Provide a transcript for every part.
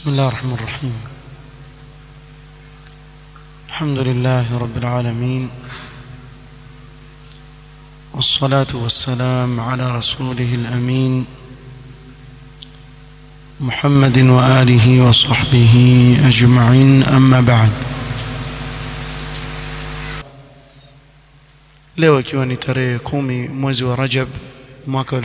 بسم الله الرحمن الرحيم الحمد لله رب العالمين والصلاة والسلام على رسوله الأمين محمد وآله وصحبه أجمعين أما بعد leo ikiwa ni tarehe kumi mwezi wa Rajab mwaka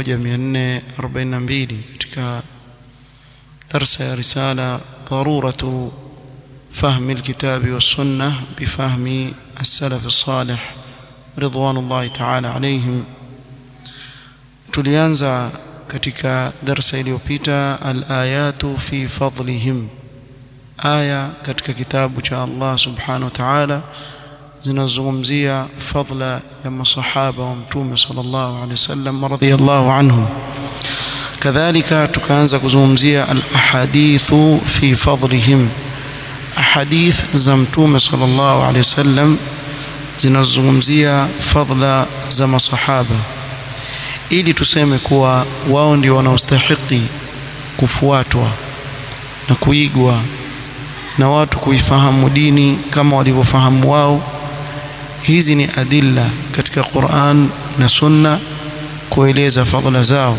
1442 katika درس رسالة ضرورة فهم الكتاب والسنة بفهم السلف الصالح رضوان الله تعالى عليهم tulianza katika darsa iliyopita al-ayatu fi fadlihim aya katika kitabu cha Allah subhanahu wa ta'ala zinazungumzia fadla ya masahaba wa mtume sallallahu alaihi wasallam radhiyallahu anhum kadhalika tukaanza kuzungumzia al-ahadithu fi fadlihim ahadith za mtume sallallahu alaihi wasallam zinazungumzia fadla za masahaba ili tuseme kuwa wao ndio wanaostahiki kufuatwa na kuigwa na watu kuifahamu dini kama walivyofahamu wao hizi ni adilla katika Qur'an na Sunna kueleza fadla zao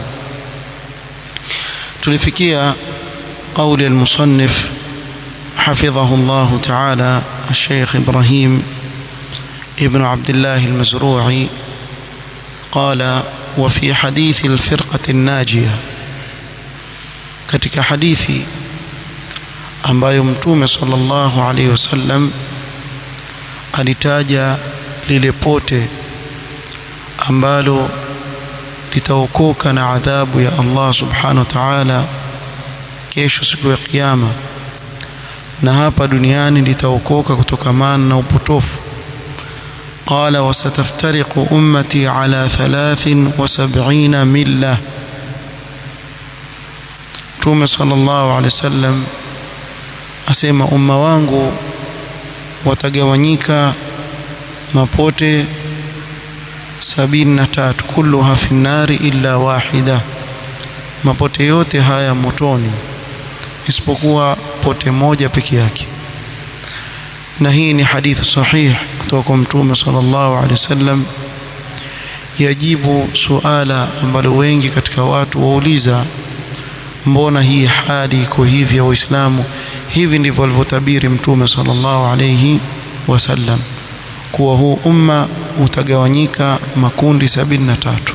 tulifikia قول المصنف حفظه الله تعالى الشيخ إبراهيم ابن عبد الله المزروعي قال وفي حديث الفرقة الناجية katika hadithi ambayo mtume sallallahu alaihi wasallam alitaja lile pote ambalo litaokoka na adhabu ya Allah subhanahu wa ta'ala kesho siku ya kiyama na hapa duniani litaokoka kutokamana na upotofu قال وستفترق أمتي على ثلاث وسبعين ملة تومي صلى الله عليه وسلم asema umma wangu watagawanyika mapote sabini na tatu kulluha fi nnari illa wahida mapote yote haya motoni isipokuwa pote moja peke yake na hii ni hadithi sahih kutoka kwa mtume sallallahu alaihi wasallam yajibu suala ambalo wengi katika watu wauliza mbona hii hali iko hivi ya waislamu hivi ndivyo alivyotabiri mtume sallallahu alaihi wasallam kuwa huu umma utagawanyika makundi sabini na tatu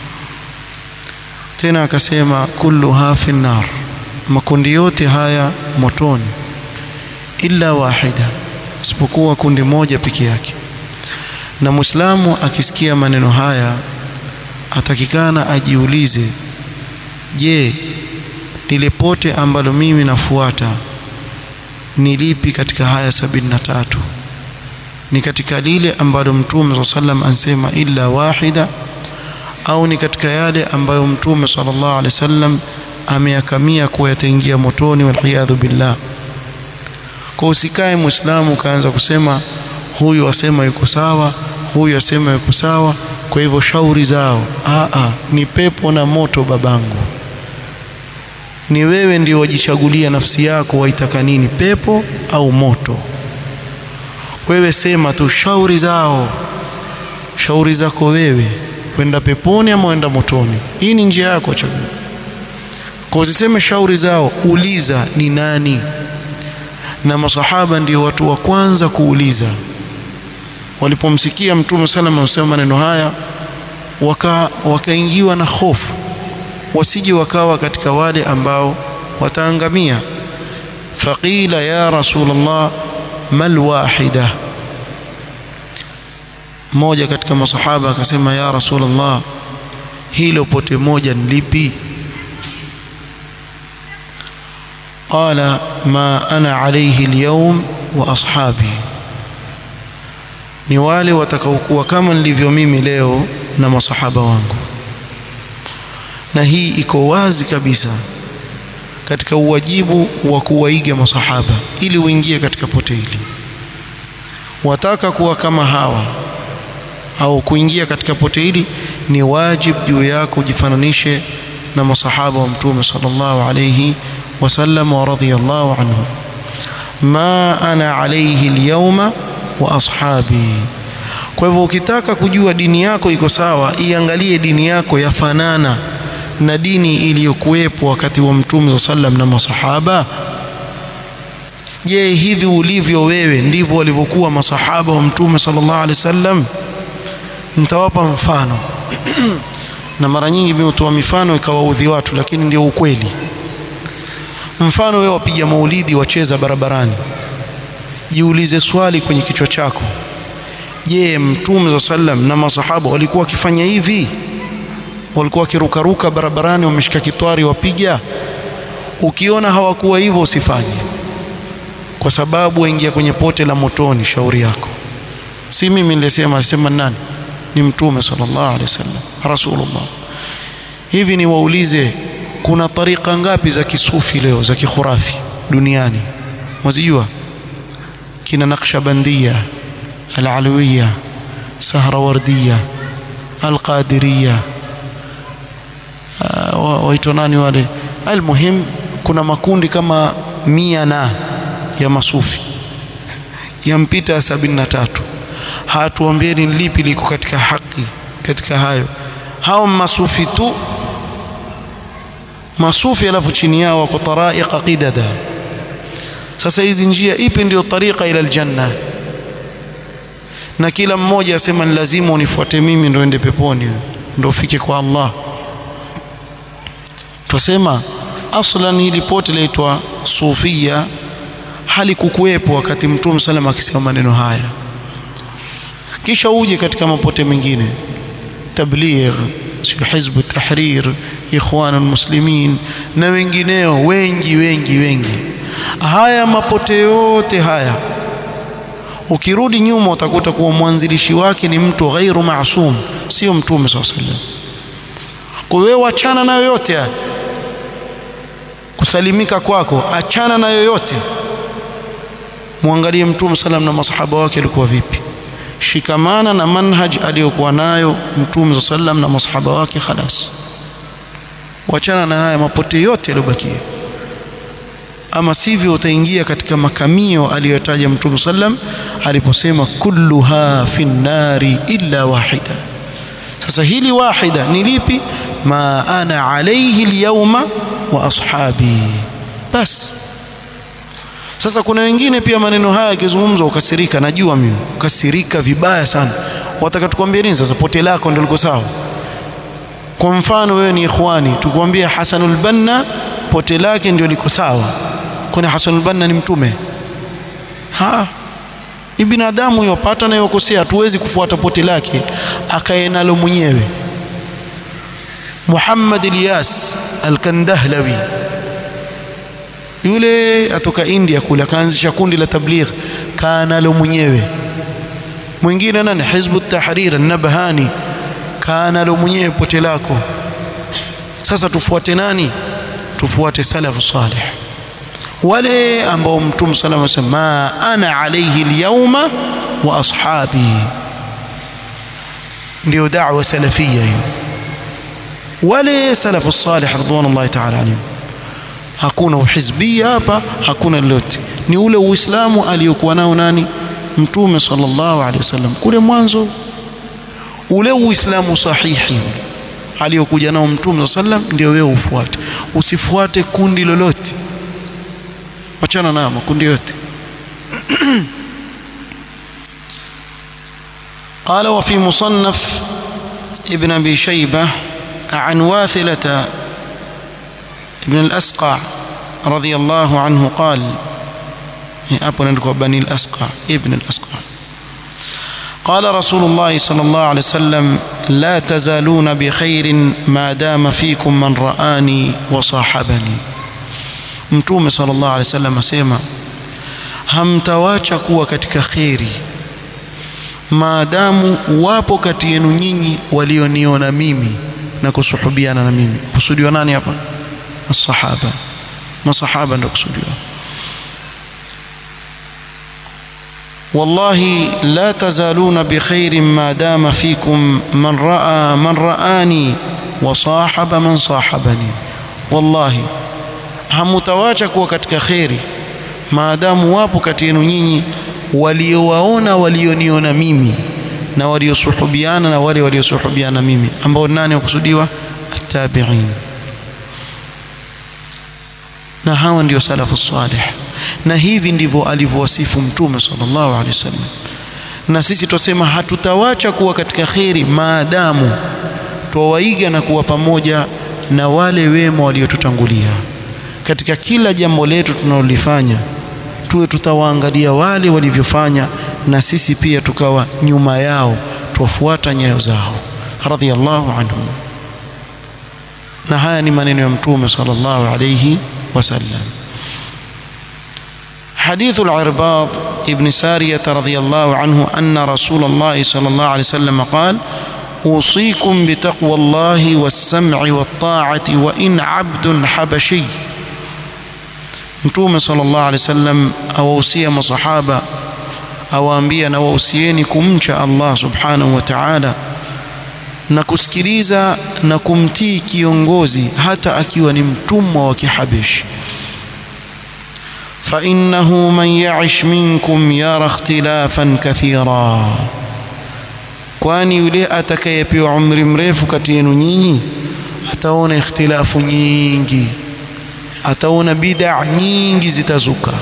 tena akasema kulluha fi nar makundi yote haya motoni illa wahida isipokuwa kundi moja peke yake na muislamu akisikia maneno haya atakikana ajiulize je lile pote ambalo mimi nafuata ni lipi katika haya sabini na tatu ni katika lile ambalo mtume saa sallam ansema illa wahida au ni katika yale ambayo mtume sallallahu alaihi wasallam ameyakamia kuwa yataingia motoni waliyadhu billah kwa usikae muislamu ukaanza kusema huyu asema yuko sawa huyu asema yuko sawa kwa hivyo shauri zao aa ni pepo na moto babangu ni wewe ndio wajichagulia nafsi yako waitaka nini pepo au moto wewe sema tu shauri zao shauri zako wewe kwenda peponi ama kwenda motoni hii ni njia yako chagua kwa usiseme shauri zao uliza ni nani na masahaba ndio watu wa kwanza kuuliza walipomsikia mtume sallam anasema maneno haya waka wakaingiwa na hofu wasije wakawa katika wale ambao wataangamia faqila ya rasulullah mal wahida mmoja katika masahaba akasema ya rasulullah hilo pote moja ni lipi قال ما أنا عليه اليوم وأصحابي ni wale watakaokuwa kama nilivyo mimi leo na masahaba wangu na hii iko wazi kabisa katika uwajibu wa kuwaiga masahaba ili uingie katika pote hili wataka kuwa kama hawa au kuingia katika pote hili ni wajib juu yako ujifananishe na masahaba wa mtume sallallahu alayhi وسلم ورضي الله عنه ما أنا عليه اليوم وأصحابي kwa hivyo ukitaka kujua dini yako iko sawa iangalie dini yako yafanana na dini iliyokuwepo wakati wa mtume sa sallam na masahaba je hivi ulivyo wewe ndivyo walivyokuwa masahaba wa mtume sallallahu alaihi wasallam nitawapa mfano na mara nyingi mimi hutoa mifano ikawaudhi watu lakini ndio ukweli mfano wewe wapiga maulidi wacheza barabarani jiulize swali kwenye kichwa chako je mtume sa sallam na masahaba walikuwa wakifanya hivi walikuwa wakirukaruka barabarani wameshika kitwari wapiga ukiona hawakuwa hivyo usifanye kwa sababu waingia kwenye pote la motoni shauri yako si mimi nilisema sema nani ni mtume sallallahu alaihi wasallam rasulullah hivi ni waulize kuna tariqa ngapi za kisufi leo za kikhurafi duniani mwazijua kina naqshbandia العلوية سهروردية القادرية waitwa nani wale almuhim kuna makundi kama mia na ya masufi yampita sabini na tatu hatuambieni lipi liko katika haki katika hayo hao masufi tu masufi alafu chini yao wako taraiqa qidada sasa hizi njia ipi ndio tariqa ila aljanna na kila mmoja asema ni lazima unifuate mimi ndio ende peponi ndio ufike kwa Allah twasema aslan hili pote laitwa sufia halikukuwepo wakati mtume sallam akisema maneno haya kisha uje katika mapote mengine tabligh sio hizbu tahrir ikhwan muslimin na wengineo wengi wengi wengi haya mapote yote haya ukirudi nyuma utakuta kuwa mwanzilishi wake ni mtu ghairu maasum sio mtume saa sallam kwa hiyo wachana nayo yote haya kusalimika kwako achana na yoyote muangalie mtume salam na masahaba wake alikuwa vipi shikamana na manhaj aliyokuwa nayo mtume sallam na masahaba wake khalas wachana na haya mapote yote yaliyobakia ama sivyo utaingia katika makamio aliyotaja mtume sallam aliposema kulluha fi nnari illa wahida sasa hili wahida ni lipi ma ana alayhi alyawma wa ashabi bas sasa kuna wengine pia maneno haya yakizungumzwa ukasirika najua mimi ukasirika vibaya sana wataka tukwambie nini sasa pote lako ndio liko sawa kwa mfano wewe ni ikhwani tukwambie Hasanul Banna pote lake ndio liko sawa kwani Hasanul Banna ni mtume ha ni binadamu yopata na yokosea hatuwezi kufuata pote lake akae nalo mwenyewe Muhammad Ilyas Al-Kandahlawi yule atoka India kule akaanzisha kundi la tabligh kanalo mwenyewe mwingine nani Hizbu Tahrir An-Nabhani kanalo mwenyewe pote lako sasa tufuate nani tufuate salafu salih wale ambao mtume sallallahu alayhi wasallam ana alayhi alyawma wa ashabi ndio da'wa salafia hiyo wale salafu salih ridwanullahi ta'ala alayhim hakuna uhizbia hapa hakuna lolote ni ule uislamu aliyokuwa nao nani mtume sallallahu alaihi wasallam kule mwanzo ule uislamu sahihi aliyokuja nao mtume sallam ndio wewe ufuate usifuate kundi lolote wachana na makundi yote قال وفي مصنف ابن ابي شيبه عن واثله ابن الأسقع رضي الله عنه قال أبو نندكو بني الأسقع ابن الأسقع قال رسول الله صلى الله عليه وسلم لا تزالون بخير ما دام فيكم من رآني وصاحبني mtume sallallahu alaihi wasallam asema hamtawacha kuwa katika kheri maadamu wapo kati yenu nyinyi walioniona mimi na kusuhubiana na mimi kusudiwa nani hapa الصحابة ما صحابة نقصدها والله لا تزالون بخير ما دام فيكم من رأى من رآني وصاحب من صاحبني والله hamutawacha kuwa katika kheri maadamu wapo kati yenu nyinyi waliowaona walioniona mimi na waliosuhubiana na wale waliosuhubiana mimi ambao nani wakusudiwa attabi'in na hawa ndio salafu salih na hivi ndivyo alivyowasifu mtume sallallahu alaihi wasallam na sisi tusema hatutawacha kuwa katika kheri maadamu twawaiga na kuwa pamoja na wale wema waliotutangulia katika kila jambo letu tunalolifanya tuwe tutawaangalia wale walivyofanya na sisi pia tukawa nyuma yao tuwafuata nyayo zao radhiyallahu anhum na haya ni maneno ya mtume sallallahu alayhi wasallam حديث العرباض ابن سارية رضي الله عنه أن رسول الله صلى الله عليه وسلم قال أوصيكم بتقوى الله والسمع والطاعة وإن عبد حبشي mtume sallallahu alaihi wasallam awahusia masahaba awaambia na wahusieni kumcha Allah subhanahu wa ta'ala na kusikiliza na kumtii kiongozi hata akiwa ni mtumwa wa kihabishi فإنه من يعش منكم يرى اختلافا كثيرا kwani yule atakayepewa umri mrefu kati yenu nyinyi ataona ikhtilafu nyingi ataona bid'a nyingi zitazuka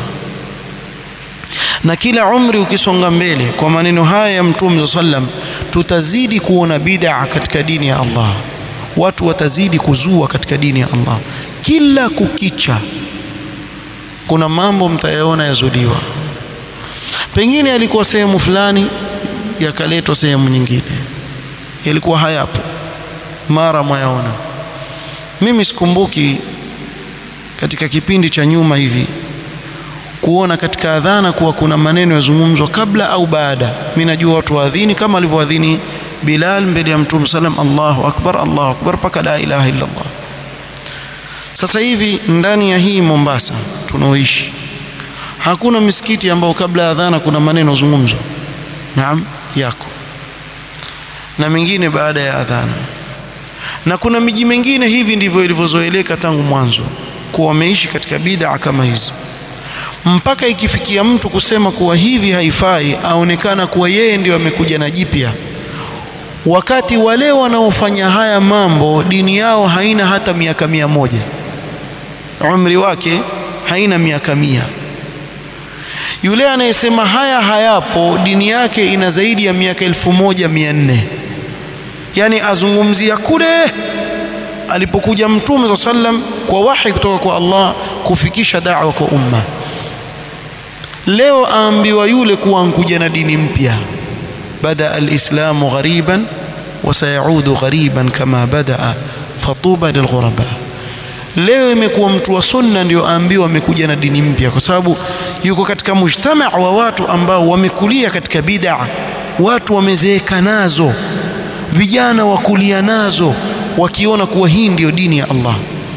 na kila umri ukisonga mbele kwa maneno haya ya mtume sallam tutazidi kuona bid'a katika dini ya Allah watu watazidi kuzua katika dini ya Allah kila kukicha kuna mambo mtayaona yazuliwa pengine alikuwa sehemu fulani yakaletwa sehemu nyingine yalikuwa hayapo mara mwayaona mimi sikumbuki katika kipindi cha nyuma hivi kuona katika adhana kuwa kuna maneno yazungumzwa kabla au baada mimi najua watu waadhini kama alivyoadhini Bilal mbele ya Mtume sallam Allahu akbar Allahu akbar paka la ilaha illa Allah sasa hivi ndani ya hii Mombasa tunaoishi hakuna misikiti ambao kabla ya adhana kuna maneno zungumzwa naam yako na mengine baada ya adhana na kuna miji mingine hivi ndivyo ilivyozoeleka tangu mwanzo kuwa wameishi katika bid'a kama hizi mpaka ikifikia mtu kusema kuwa hivi haifai aonekana kuwa yeye ndio amekuja na jipya wakati wale wanaofanya haya mambo dini yao haina hata miaka mia moja umri wake haina miaka mia yule anayesema haya hayapo dini yake ina zaidi ya miaka elfu moja mia nne yani azungumzia kule alipokuja mtume saa sallam kwa wahi kutoka kwa Allah kufikisha da'wa kwa umma leo aambiwa yule kuwa nkuja na dini mpya bada alislamu ghariban wa sayaudu ghariban kama badaa fatuba lilghuraba leo imekuwa mtu wa sunna ndio aambiwa amekuja na dini mpya kwa sababu yuko katika mujtama wa watu ambao wamekulia katika bid'a watu wamezeeka nazo vijana wakulia nazo wakiona kuwa hii ndiyo dini ya Allah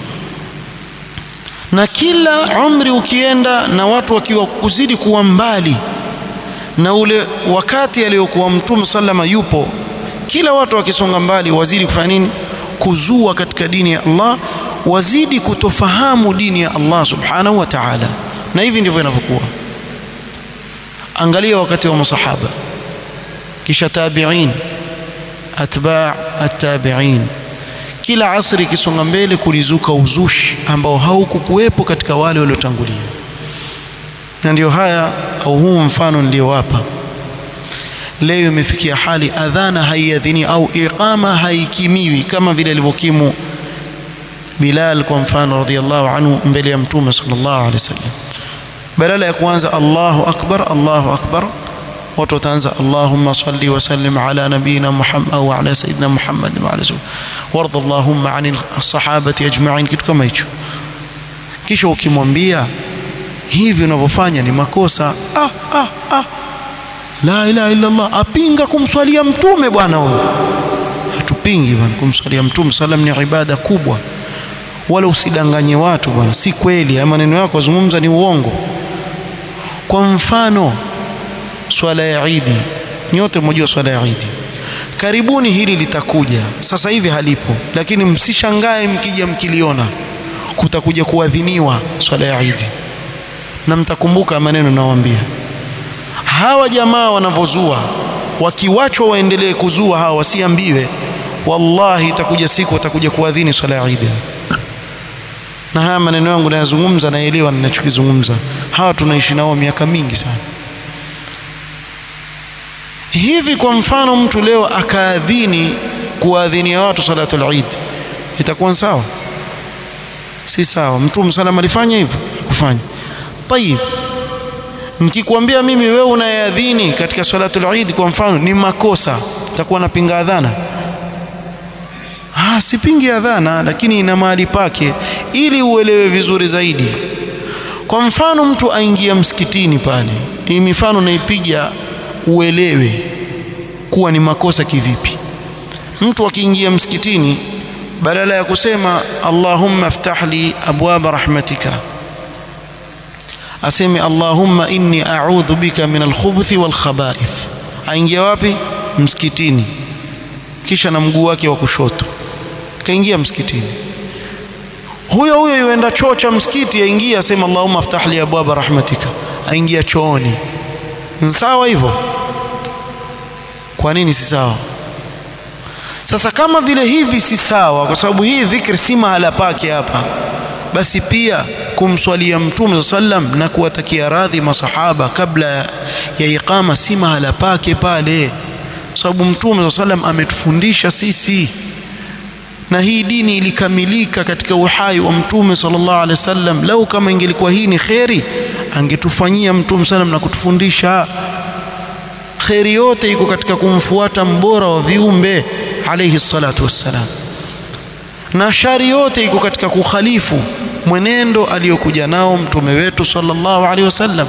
na kila umri ukienda na watu wakiwa kuzidi kuwa mbali na ule wakati aliyokuwa mtume sallama yupo kila watu wakisonga mbali wazidi kufanya nini kuzua katika dini ya Allah wazidi kutofahamu dini ya Allah subhanahu wa ta'ala na hivi ndivyo inavyokuwa angalia wakati wa masahaba kisha tabi'in atba' at-tabi'in kila asri ikisonga mbele kulizuka uzushi ambao haukukuwepo katika wale waliotangulia na ndio haya au huu mfano niliowapa leo imefikia hali adhana haiadhini au iqama haikimiwi kama vile alivyokimu Bilal kwa mfano radhiallahu anhu mbele ya mtume sallallahu alaihi wasallam badala ya kuanza Allahu akbar Allahu akbar watu wataanza Allahumma salli wa sallim ala nabiyina Muhammad au ala sayyidina Muhammad wa ala warda Allahumma anil sahabati ajma'in kitu kama hicho kisha ukimwambia hivi unavyofanya ni makosa ah, ah, ah. la ilaha illa Allah apinga kumswalia mtume bwana huyo hatupingi bwana kumswalia mtume sallam ni ibada kubwa wala usidanganye watu bwana si kweli haya maneno yako wazungumza ni uongo kwa mfano swala ya Idi nyote mnajua swala ya Idi karibuni hili litakuja sasa hivi halipo lakini msishangae mkija mkiliona kutakuja kuadhiniwa swala ya Idi na mtakumbuka maneno nawaambia hawa jamaa wanavyozua wakiwachwa waendelee kuzua hawa wasiambiwe wallahi itakuja siku watakuja kuadhini swala ya Idi na haya maneno yangu nayazungumza naelewa ninachokizungumza hawa tunaishi nao miaka mingi sana hivi kwa mfano mtu leo akaadhini kuadhinia watu salatul Eid itakuwa sawa si sawa mtume sallam alifanya hivyo kufanya tayib nikikwambia mimi wewe unayeadhini katika salatul Eid kwa mfano ni makosa itakuwa napinga adhana ah sipingi adhana lakini ina mahali pake ili uelewe vizuri zaidi kwa mfano mtu aingia msikitini pale hii mifano naipiga uelewe kuwa ni makosa kivipi mtu akiingia msikitini badala ya kusema Allahumma aftah li abwaba rahmatika aseme Allahumma inni a'udhu bika min alkhubuthi wal khaba'ith aingia wapi msikitini kisha na mguu wake wa kushoto kaingia msikitini huyo huyo yuenda choo cha msikiti aingia asema Allahumma aftah li abwaba rahmatika aingia chooni sawa hivyo kwa nini si sawa sasa kama vile hivi si sawa kwa sababu hii dhikri si mahala pake hapa basi pia kumswalia mtume sallam na kuwatakia radhi masahaba kabla ya iqama si mahala pake pale sababu mtume sallam ametufundisha sisi na hii dini ilikamilika katika uhai wa mtume sallallahu alaihi wasallam lau kama ingelikuwa hii ni kheri angetufanyia mtume sallam na kutufundisha kheri yote iko katika kumfuata mbora wa viumbe alayhi salatu wassalam na shari yote iko katika kukhalifu mwenendo aliyokuja nao mtume wetu sallallahu alaihi wasallam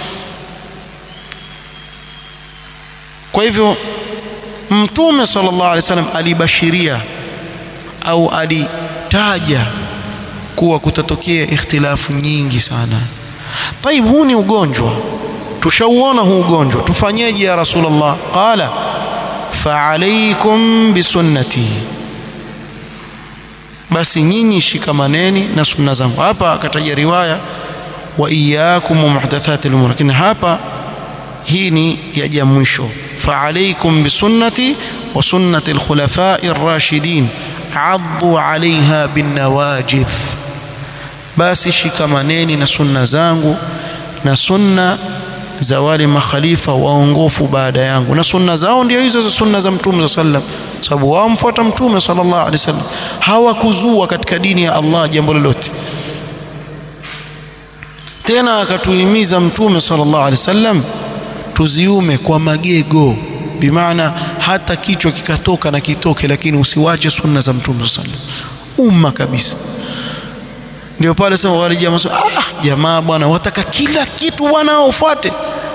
kwa hivyo mtume sallallahu alaihi wasallam alibashiria au alitaja kuwa kutatokea ikhtilafu nyingi sana طيب huu ni ugonjwa tushauona huu ugonjwa tufanyeje ya rasulullah qala fa'alaykum bisunnati basi nyinyi shikamaneni na sunna zangu hapa akataja riwaya wa iyyakum muhdathatil umur lakini hapa hii ni ya mwisho fa'alaykum bisunnati wa sunnati al-khulafa'i ar-rashidin 'addu 'alayha bin nawajidh basi shikamaneni na sunna zangu na sunna za wale makhalifa waongofu baada yangu na sunna zao ndio hizo za sunna za mtume sallam sababu wao mfuata mtume sallallahu alaihi wasallam hawakuzua katika dini ya Allah jambo lolote tena akatuhimiza mtume sallallahu alaihi wasallam tuziume kwa magego bimaana hata kichwa kikatoka na kitoke lakini usiwache sunna za mtume sallallahu alaihi wasallam umma kabisa ndio pale sema wale jamaa ah jamaa bwana wataka kila kitu wanaofuate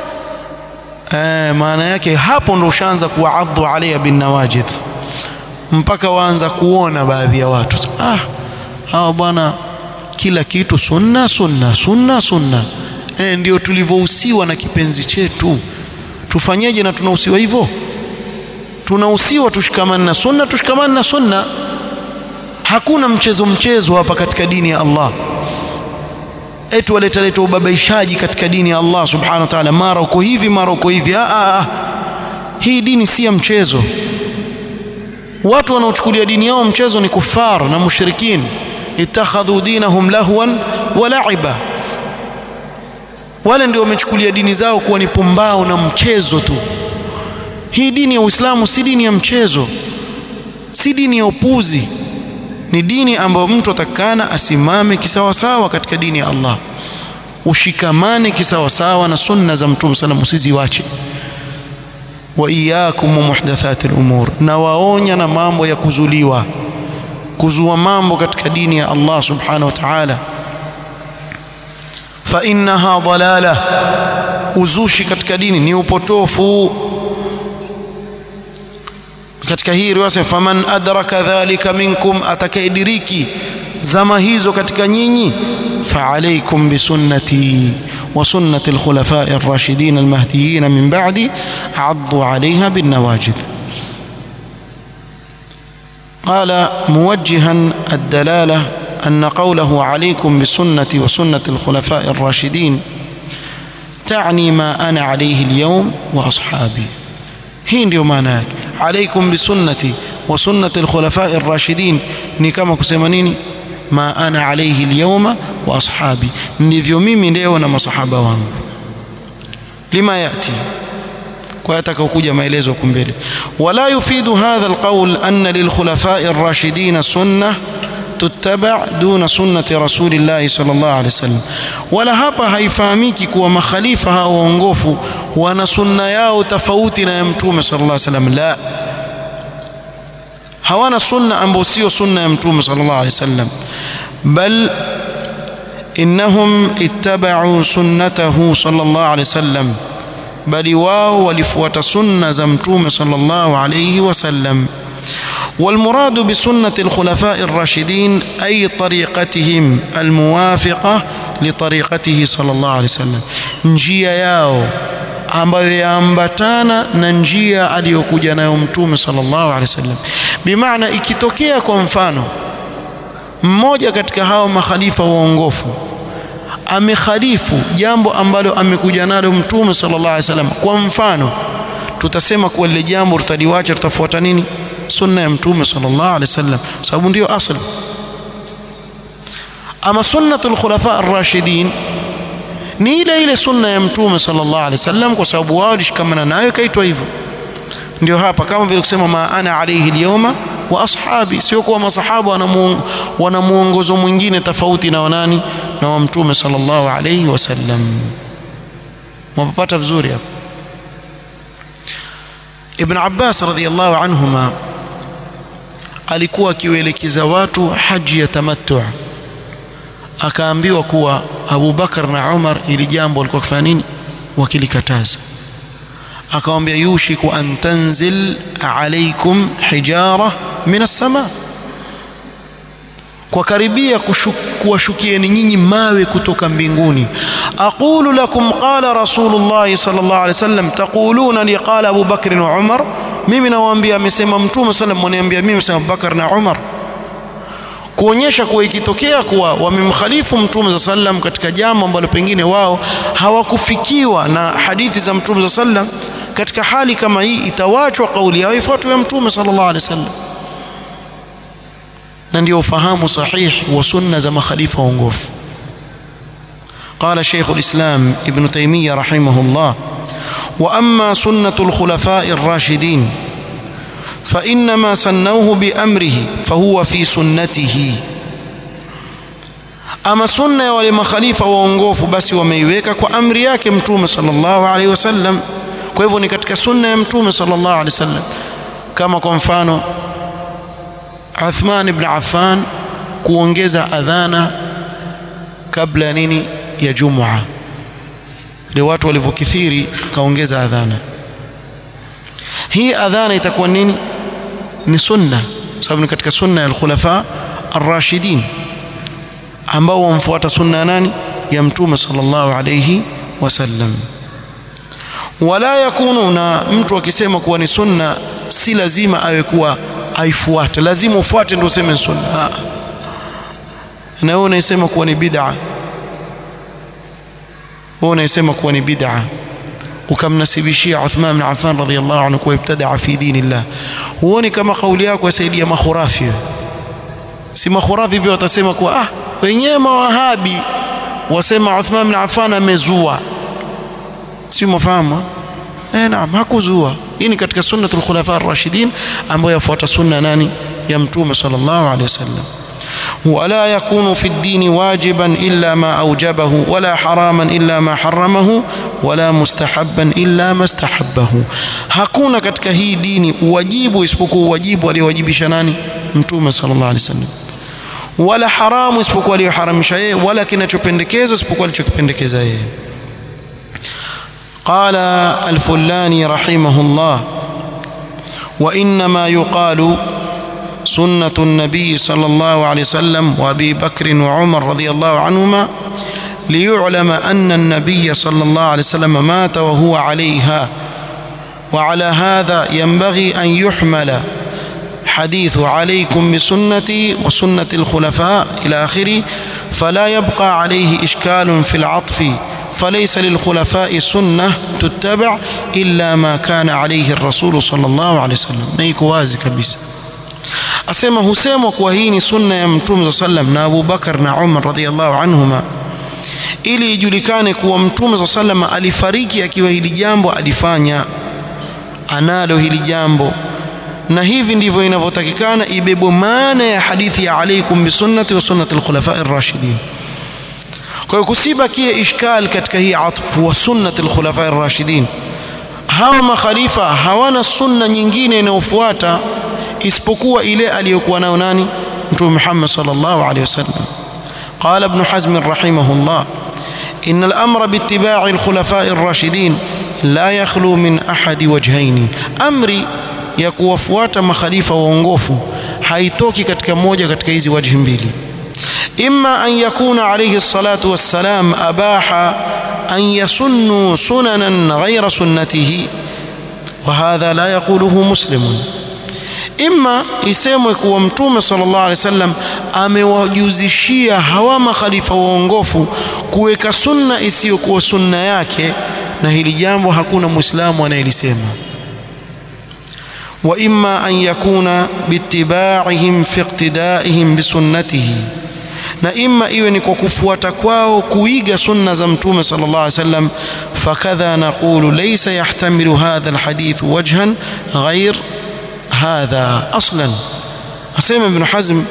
eh maana yake hapo ndo ushaanza kuadhu alayha bin nawajidh mpaka waanza kuona baadhi ya watu ah hawa bwana kila kitu sunna sunna sunna sunna eh ndio tulivyohusiwa na kipenzi chetu tufanyeje na tunahusiwa hivyo tunahusiwa tushikamane na sunna tushikamane na sunna hakuna mchezo mchezo hapa katika dini ya Allah eti waleta leta ubabaishaji katika dini ya Allah subhanahu wa ta'ala mara uko hivi mara uko hivi ah, ah. hii dini si ya mchezo watu wanaochukulia dini yao mchezo ni kufar na mushrikin ittakhadhu dinahum lahwan wa la'iba wale ndio wamechukulia dini zao kuwa ni pumbao na mchezo tu hii dini ya Uislamu si dini ya mchezo si dini ya upuzi ni dini ambayo mtu atakana asimame kisawasawa katika dini ya Allah ushikamane kisawasawa na sunna za mtume sana usiziwache wa iyyakum muhdathati al-umur na waonya na mambo ya kuzuliwa kuzua mambo katika dini ya Allah subhanahu wa ta'ala fa innaha dalala uzushi katika dini ni upotofu katika hii riwaya faman adraka dhalika minkum atakayediriki zama hizo katika nyinyi فعليكم بسنتي وسنة الخلفاء الراشدين المهديين من بعدي عضوا عليها بالنواجذ قال موجها الدلالة أن قوله عليكم بسنتي وسنة الخلفاء الراشدين تعني ما أنا عليه اليوم وأصحابي hii ndio maana yake alaikum bisunnati wa sunnati alkhulafai rashidin ni kama kusema nini ma ana alaihi alyawma wa ashabi ndivyo mimi leo na masahaba wangu lima yati kwa atakaokuja maelezo huko mbele wala yufidu hadha alqawl anna lilkhulafai arrashidin sunnah tutaba duna sunnati rasulillahi sallallahu alaihi wasallam wala hapa haifahamiki kuwa makhalifa hao waongofu wana sunna yao tofauti na ya mtume sallallahu alaihi wasallam la hawana sunna ambayo sio sunna ya mtume sallallahu alaihi wasallam bal innahum ittaba'u sunnatahu sallallahu alaihi wasallam bali wao walifuata sunna za mtume sallallahu alaihi wasallam والمراد بسنة الخلفاء الراشدين أي طريقتهم الموافقة لطريقته صلى الله عليه وسلم njia yao ambayo yaambatana na njia aliyokuja nayo mtume sallallahu alaihi wasallam bimaana ikitokea kwa mfano mmoja katika hao makhalifa waongofu amekhalifu jambo ambalo amekuja nalo mtume sallallahu alaihi wasallam kwa mfano tutasema kuwa lile jambo tutaliwacha tutafuata nini sunna ya mtume sallallahu alaihi wasallam sababu ndio asli ama sunnatul khulafa ar-rashidin ni ile ile sunna ya mtume sallallahu alaihi wasallam kwa sababu wao walishikamana nayo ikaitwa hivyo ndio hapa kama vile kusema ma ana alayhi al-yawma wa ashabi sio kuwa masahaba wana muongozo mwingine tofauti na wanani na wa mtume sallallahu alaihi wasallam mwapata vizuri hapa Ibn Abbas radhiyallahu anhuma alikuwa akiwaelekeza watu haji ya tamattu akaambiwa kuwa Abu Bakar na Umar ili jambo walikuwa kufanya nini wakilikataza akamwambia yushiku an tanzil alaykum hijara min as-sama kwa karibia kuwashukieni nyinyi mawe kutoka mbinguni aqulu lakum qala rasulullah sallallahu alaihi wasallam taquluna li qala Abu Bakr wa Umar mimi nawaambia amesema mtume sallam mwaniambia mimi sema Bakar na Umar kuonyesha kuwa ikitokea kuwa wamemkhalifu mtume sallam katika jambo ambalo pengine wao hawakufikiwa na hadithi za mtume sallam katika hali kama hii itawachwa kauli yao ifuatwe ya mtume sallallahu alaihi wasallam na ndio ufahamu sahihi wa sunna za makhalifa waongofu قال شيخ الإسلام ابن تيمية رحمه الله وأما سنة الخلفاء الراشدين فإنما سنوه بأمره فهو في سنته أما سنة ولما خليفة waongofu basi wameiweka kwa amri yake mtume sallallahu alaihi wasallam kwa hivyo ni katika sunna ya mtume sallallahu alaihi wasallam kama kwa mfano Uthman ibn Affan kuongeza adhana kabla ya nini ya Jumua ile watu walivyokithiri kaongeza adhana hii adhana itakuwa nini ni sunna sababu ni katika sunna ya al-khulafa ar-rashidin ambao wamfuata sunna nani ya mtume sallallahu alayhi wasallam wala yakunu na mtu akisema kuwa ni sunna si lazima awe kuwa aifuate lazima ufuate ndio useme sunna na wewe unaisema kuwa ni bid'a wewe unaisema kuwa ni bid'a ukamnasibishia Uthman bin Affan radhiyallahu anhu kuwa ibtadaa fi dinillah huoni kama kauli yako yasaidia makhurafi si makhurafi pia watasema kuwa ah wenyewe mawahabi wasema Uthman bin Affan amezua si mafahamu eh naam hakuzua hii ni katika sunnatul khulafa ar-rashidin ambayo yafuata sunna nani ya mtume sallallahu alaihi wasallam ولا يكون في الدين واجبا إلا ما أوجبه ولا حراما إلا ما حرمه ولا مستحبا إلا ما استحبه hakuna katika hii dini uwajibu isipokuwa uwajibu aliyowajibisha nani mtume sallallahu alaihi wasallam wala haramu isipokuwa aliyoharamisha yeye wala kinachopendekezwa isipokuwa alichokipendekeza yeye قال الفلاني رحمه الله وإنما يقال سنة النبي صلى الله عليه وسلم وأبي بكر وعمر رضي الله عنهما ليعلم أن النبي صلى الله عليه وسلم مات وهو عليها وعلى هذا ينبغي أن يحمل حديث عليكم بسنتي وسنة الخلفاء إلى آخره فلا يبقى عليه إشكال في العطف فليس للخلفاء سنة تتبع إلا ما كان عليه الرسول صلى الله عليه وسلم نيك وازي كبيس asema husemwa kuwa hii ni sunna ya mtume saa sallam na Abu Bakar na Umar radhiallahu anhuma ili ijulikane kuwa mtume saa sallam alifariki akiwa hili jambo alifanya analo hili jambo na hivi ndivyo inavyotakikana ibebwe maana ya hadithi ya alaikum bisunnati wa sunnati alkhulafai ar-rashidin kwa hiyo kusibakie ishkal katika hii atfu wa sunnati alkhulafai ar-rashidin hawa makhalifa hawana sunna nyingine inayofuata isipokuwa ile aliyokuwa nayo nani mtume Muhammad sallallahu alaihi wasallam قال ابن حزم رحمه الله إن الأمر باتباع الخلفاء الراشدين لا يخلو من أحد وجهين أمري ya kuwafuata makhalifa waongofu haitoki katika moja katika hizi wajhi mbili imma an yakuna alayhi salatu wassalam abaha an yasunnu sunanan ghayra sunnatihi wa hadha la yaquluhu muslimun imma isemwe kuwa mtume sallallahu alaihi wasallam amewajuzishia hawa makhalifa waongofu kuweka sunna isiyokuwa sunna yake na hili jambo hakuna muislamu anayelisema واما ان يكون باتباعهم في اقتدائهم بسنته na imma iwe ni kwa kufuata kwao kuiga sunna za mtume sallallahu alaihi wasallam fakadha naqulu laysa yahtamilu hadha alhadith wajhan ghair hadha aslan asema ibn hazm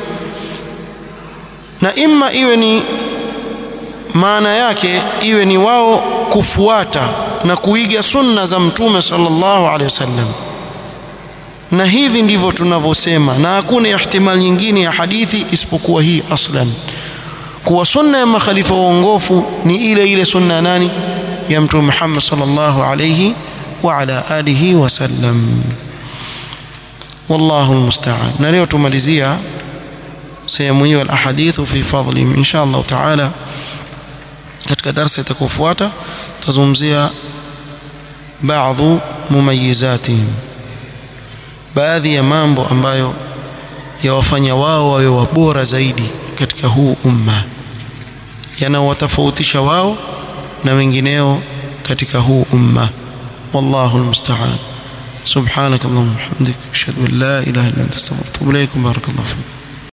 na imma iwe ni maana yake iwe ni wao kufuata na kuiga sunna za mtume sallallahu alaihi wasallam na hivi ndivyo tunavyosema na hakuna ihtimal nyingine ya hadithi isipokuwa hii aslan kuwa sunna ya makhalifa waongofu ni ile ile sunna nani ya mtume Muhammad sallallahu alayhi wa ala alihi wasallam wallahu almusta'an na leo tumalizia sehemu hiyo alahadithu fi fadli insha Allah taala katika darasa itakayofuata tazungumzia baadhi mumayizatihim baadhi ya mambo ambayo yawafanya wao wawe wabora zaidi katika huu umma yanawatofautisha wao na wengineo katika huu umma wallahu almusta'an subhanak allahumma hamdik ashhadu an la ilaha illa anta astaghfiruka wa atubu ilaik barakallahu fiik